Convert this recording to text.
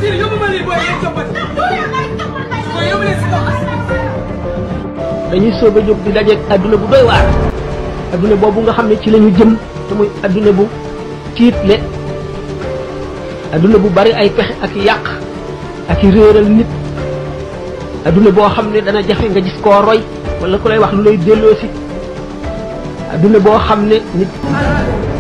Sidi yóbbu ma lii booy yéen coppat booy yóbbu leen si kaw dañuy soog a jóg di dajeeg adduna bu doy waar adduna boobu nga xam ne ci la ñu jëm te muy adduna bu tiitle adduna bu bari ay pexe ak yàq ak i réeral nit adduna boo xam ne dana jafe nga gis koo roy wala ku lay wax lu lay delloosi adduna boo xam ne nit